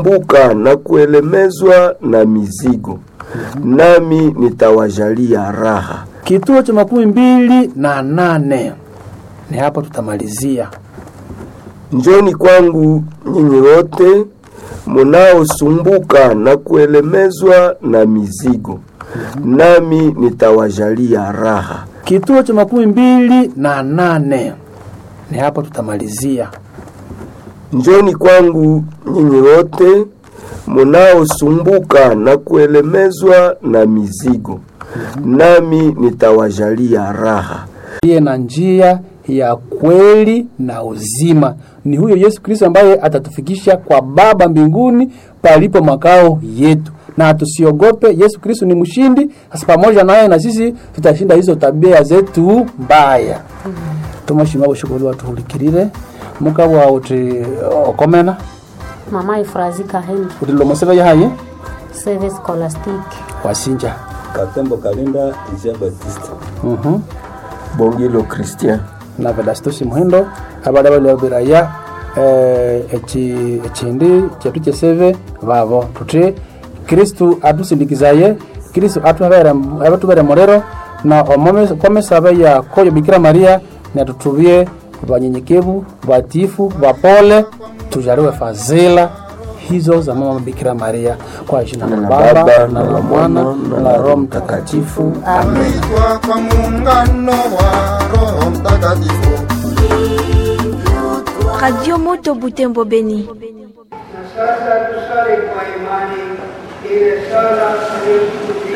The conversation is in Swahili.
mbuka na kuelemezwa na mizigo, nami nitawajalia raha. Kituo cha makumi mbili na nane ni hapo tutamalizia. Njoni kwangu nyinyi wote munaosumbuka na kuelemezwa na mizigo, nami nitawajalia raha. Kituo cha makumi mbili na nane ni hapo tutamalizia. Njoni kwangu nyinyi wote munaosumbuka na kuelemezwa na mizigo, nami nitawajalia raha. Ndiye na njia ya kweli na uzima. Ni huyo Yesu Kristo ambaye atatufikisha kwa Baba mbinguni palipo makao yetu, na tusiogope. Yesu Kristo ni mshindi. Sasa pamoja naye na sisi tutashinda hizo tabia zetu mbaya. tumashima bushukuru watuhulikirire mugabo wawe uti okomena mama ifurazi kaheni uti lomosebe yahaye service scholastic wasinja Katembo Kalinda Jean Baptiste. Mhm. Bongilo Christian. na vedasitusi muhindo abali abalabiraya eh, eki ekindi kyatu kyeseve babo tuti kristu atusindikizaye kristu atubere abatubere morero na omome komesabe ya koyo bikira maria natutubie banyenyekevu batifu bapole tujaliwe fadhila hizo za mama bikira maria kwa jina la Na baba Baba, na la na mwana Mwana, na la roho mtakatifu amen Kuitwa kwa muungano wa Roho Mtakatifu. Radio Moto Butembo Beni. Na sasa tusali kwa imani ile sala aliyotukutia